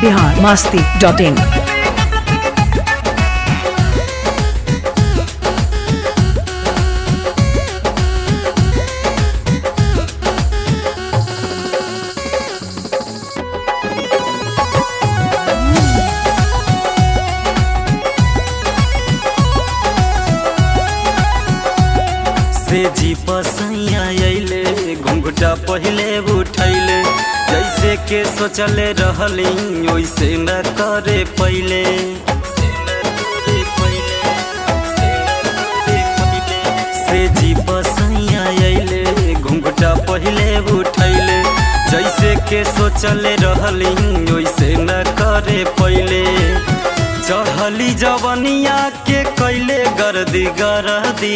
Bihar Masti dot in से जी पसैया अइले घुंघटा पहले उठैले जैसे के सोचले रहली वैसे न करे पहिले से जी पसैया अइले घुंघटा पहले उठैले जैसे के सोचले रहली वैसे न करे पहिले चढ़ली जवनिया के कैले गर्दी गरदी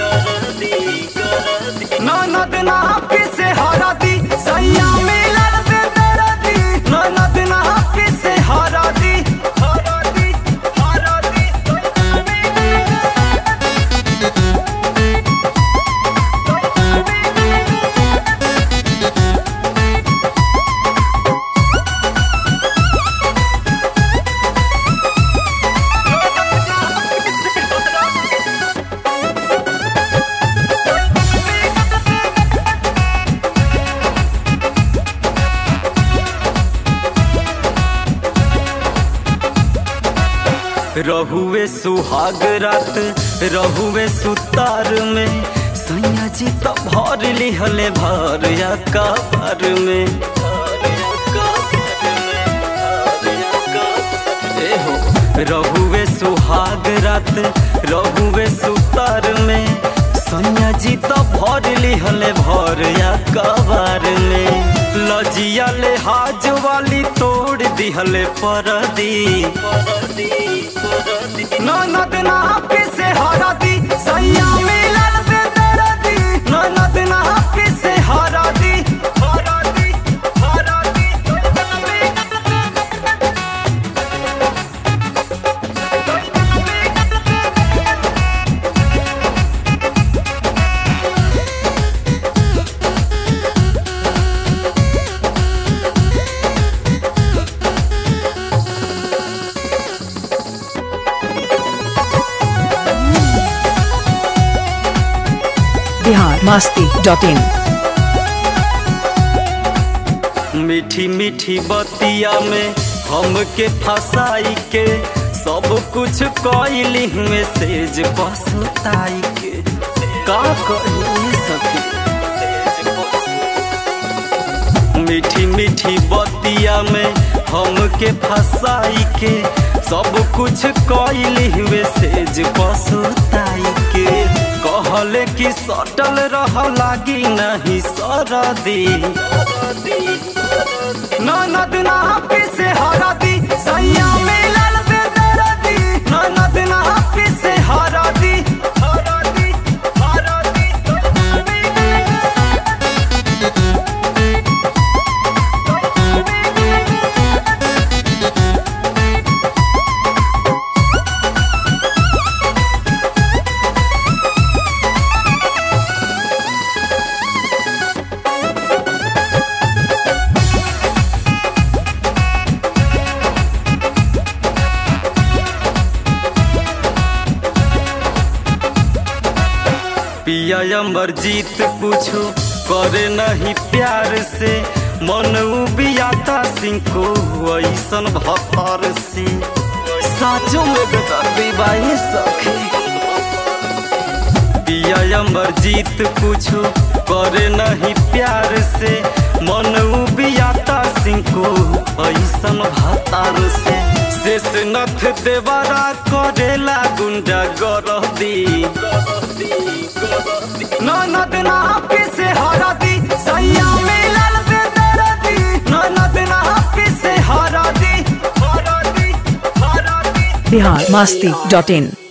ननद ना से हरदी सैया मिलल बे दरदी ननद ना से हरदी हरदी हरदी रहुए सुहाग रात रहुए सुतार में सैया जी तो भर लिहले भर या कबर में ए हो रहुए सुहाग रात रहुए सुतार में सैया जी तो भर लिहले भर या कबर में लजिया ले हाज वाली तोड़ दिहले परदी ननद ना से हरदी सैया मिलल बे दरदी ननद ना से हरदी हरदी हरदी बिहार मास्ती डॉट इन मीठी मीठी बतिया में हमके फसाई के सब कुछ कैली में सेज पसताई के का कही सखी मीठी मीठी बतिया में हमके फसाई के सब कुछ कैली हुए सेज पसताई के कहले कि सटल रह लागी नहीं सरदी ननद ना से हरदी सैया मिलल बे दरदी ननद ना से हरदी हरदी हरदी पिया अमर जीत पूछो करे नहीं प्यार से मन उबियाता सिंह को ऐसन भतर से साचो में बेदर्दी बाई सखी पिया अमर जीत पूछो करे नहीं प्यार से मन उबियाता सिंह को ऐसन भतर से शेषनाथ देवरा करेला गुंडा गरदी ननद ना से हरदी सैया मिलल बे दरदी ननद ना से हरदी हरदी हरदी बिहार मास्ती डॉट इन